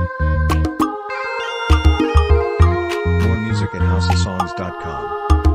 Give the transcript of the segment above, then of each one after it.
More music at houseofsongs.com.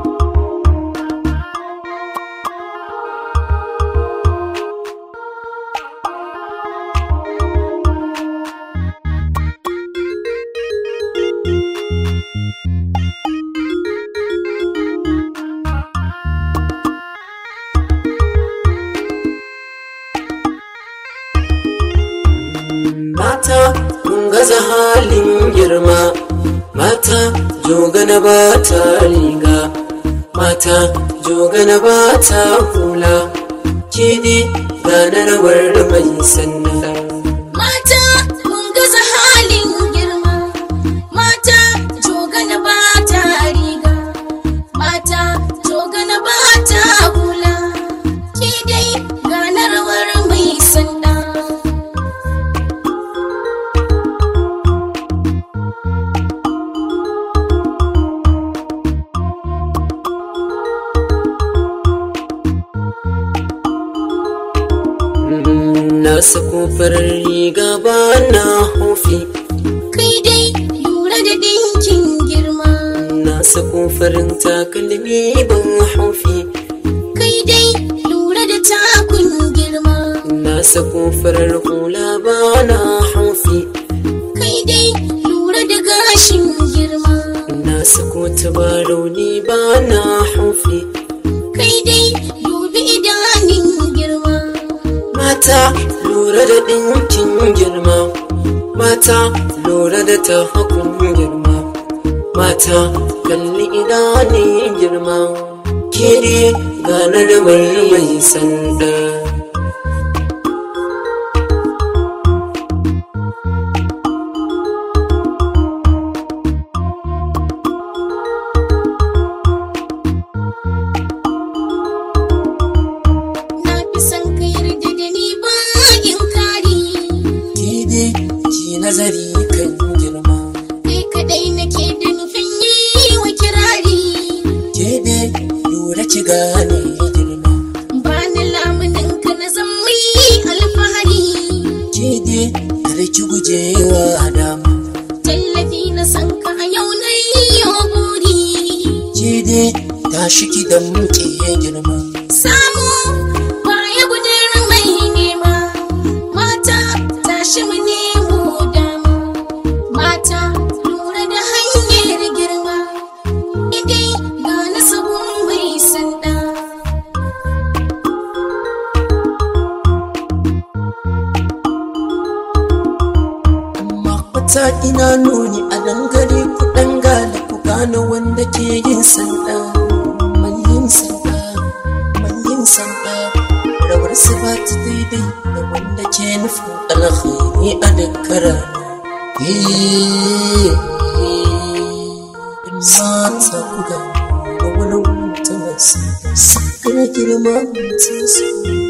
mata kun gaza halin girma mata jogana ba ta riga mata jogana ba ta hula ke ne gane rawar mai sannan Mata mun gaza halin girma, mata jogana ba ta riga, mata jogana ba ta hula, ke dai gane rawar mai sanda. na sako farar riga ba na hofi Kai dai lura da dinkin girma, na sako farin takalmi ban hofi kai dai lura da takun girma, na sako farar hula ba na hofi kai dai lura da gashin girma, na sako tabarau ni ba na hofi kai dai dubi idanun girma. mata lura da ɗinkin girma mata lura da tahakun girma mata kalli idanun girma ke ne ganar mai mai sanda Na fi son ka yarda da ni bayan kari. ke ne ki nazari kan girma Kai kaɗai nake da nufin yi wa kirari. ke ne lura ki gane girma Ba ni lamunin ka na zan mai alfahari. ke ne kar ki gujewa dama Tallafi na san ka a yau na yi buri. ke ne tashi ki da muke girma Samu baya gudun mai nema. Mata tashi mu nemo dama. Mata lura da hanyar girma. Idai ga na sabon mai sanda. amma kwata ina nuni a dangare ku dangale ku gane wanda ke yin sanda mai yin sanda mai yin sanda rawar su ba ta daidai da wanda ke nufin alkhairi a dukkan rana mata ku ga wani wuta masu sakar girma mutum su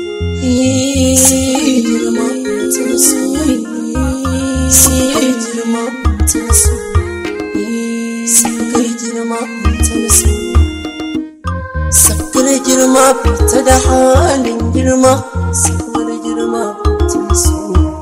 girma mutum su sakar girma mutum su sakar girma mutum su sakar girma fita da halin girma sakar girma mutum su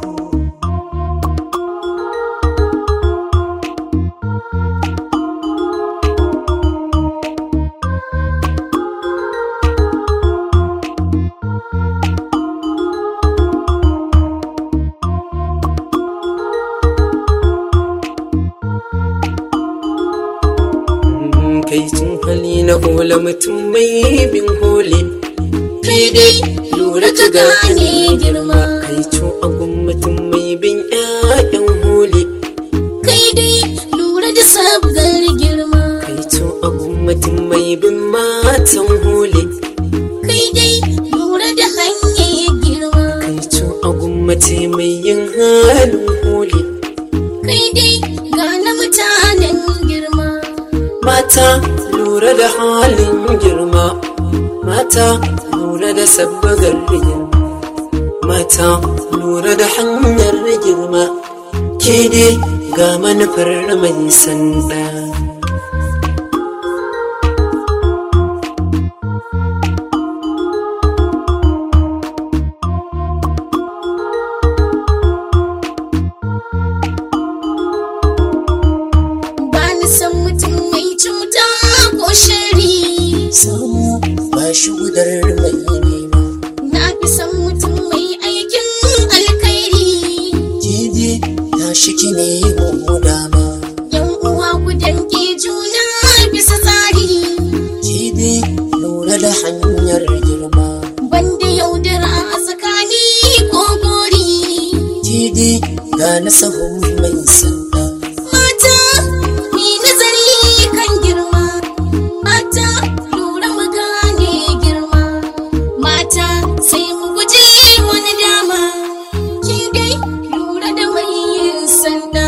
kai cin hali na hula mutum mai bin holi Kai dai lura ka gane girma. kai cin agun mutum mai bin ƴaƴan holi Kai dai lura da sabgar girma. kai cin agun mutum mai bin matan holi Kai dai lura da hanyar girma. kai cin agun mace mai yin halin holi Kai dai gane mutanen girma. mata lura da halin girma mata lura da sabbagar girma mata lura da hanyar girma ke dai ga manufar mai sanda tashi gudar mai nema Na fi son mutum mai aikin alkhairi. Jide tashi ki nemo mu dama Yan uwa ku danke juna bisa tsari. Jide lura da hanyar girma Banda yaudara a tsakani ko gori. Jide ga na sahun mai sanda Mata, ni nazari kan girma. Mata, lura mu gane girma. Mata, sai mu guji wani dama. Ki dai lura da mai yin sanda.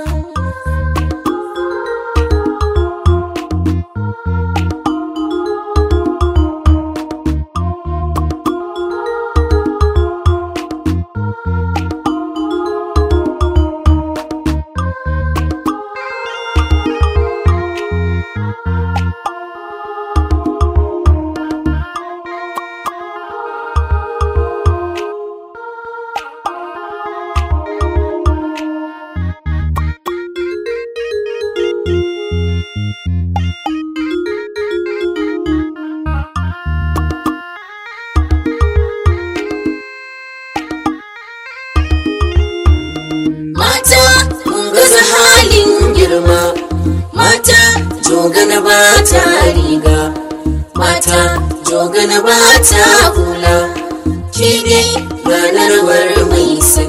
Mata mun gaza halin girma Mata jogana ba ta riga Mata jogana ba ta hula Ke dai ranar war mai sa